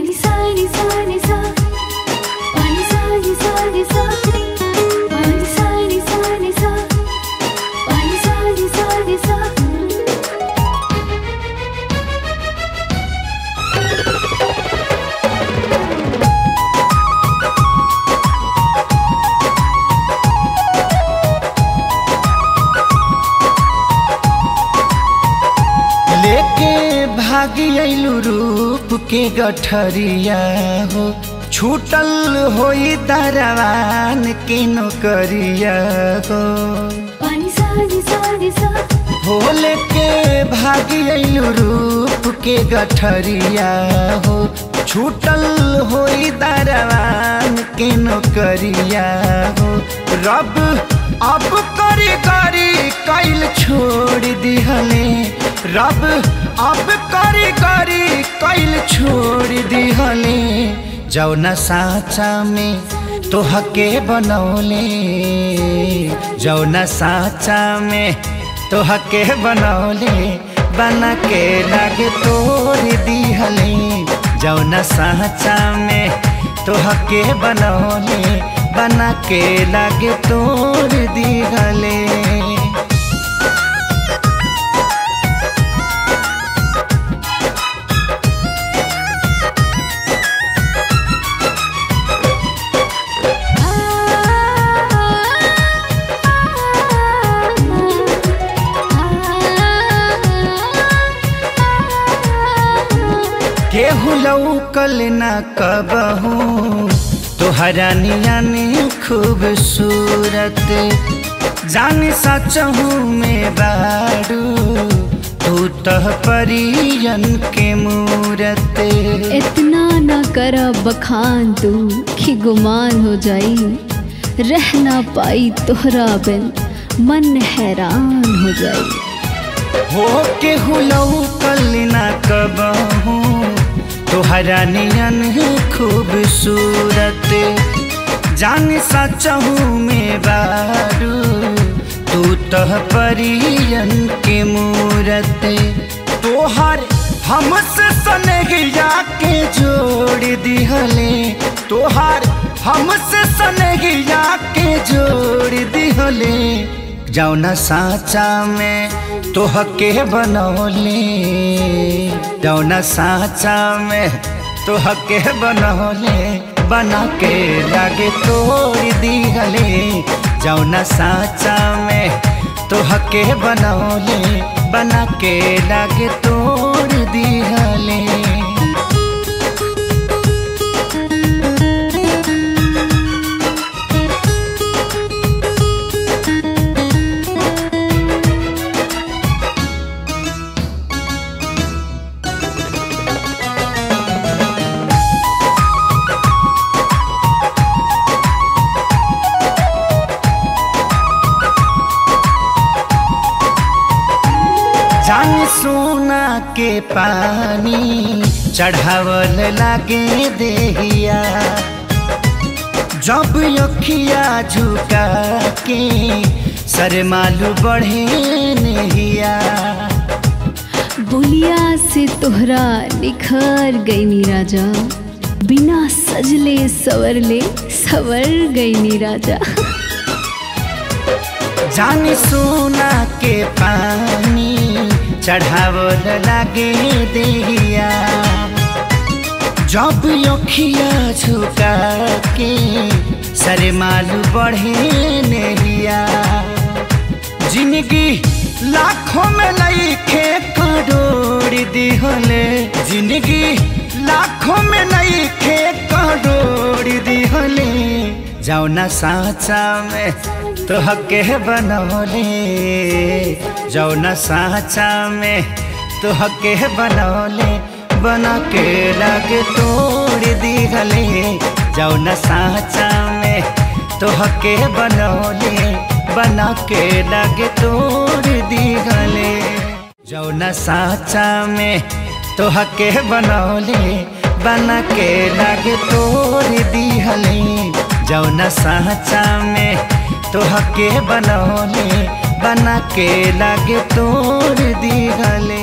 Pani sa ni sa ni sa Pani sa ni sa ni sa Pani sa ni sa ni sa Pani sa ni sa ni sa लेके भागी अइलू रूप के गठरिया हो छूटल होई दरवान के नौकरिया हो Pani sa ni sa ni sa हो लेके भागी अइलू रूप के गठरिया हो छूटल होई दरवान के नौकरिया हो रब अब करी करी कैल छोड़ दिहले रब अब करी करी कैल छोड़ दिहले जौना साचा में तोहके बनौले जौना साचा में तोहके बनौले बना के लागे तोड़ दिहले जौना साचा में तोहके बनौले बना के लागे तोड़ दिहले केहू लौकल न कबहू तोहरा नियानी खूबसूरत जान सचहू में बारू तू तह परियन के मूरत इतना न कर बखान तू कि गुमान हो जाई रह ना पाई तोहरा बिन मन हैरान हो जाई हो केहू लौकल न कबहू तोहरा नियन खूबसूरत जान सचहू में बारू तू तह परियन के मूरत तोहर हमसे सनहिया के जोड़ दिहले तोहर हमसे सनहिया के जोड़ दिहले जौना साचा में तोहके बनौले जौना साचा में तोहके बनौले बना के लागे तोड़ दिहले जौना साचा में तोहके बनौले बना के लागे तोड़ दिहले जान सोना के पानी चढ़ावल लागे देहिया जब अखिया झुका के सरमालू बढ़े नहिया बोलिया से तोहरा निखर गई नी राजा बिना सजले सवरले सवर गई नी राजा जान सोना के पानी चढ़ावल लागे देहिया जब अखिया झुका के सरमालू बढ़े नहिया जिंदगी लाखों में लईखे करोड़ दिहले जिंदगी लाखों में लईखे करोड़ दिहले जौना साचा में तोहके बनौले जौना साचा में तोहके बनौले बना के लागे तोड़ दिहले जौना साचा में तोहके बनौले बना के लागे तोड़ दिहले जौना साचा में तोहके बनौले बना के लागे तोड़ दिहले जौना साचा में तोहके बनौले बना के लागे तोड़ दिहले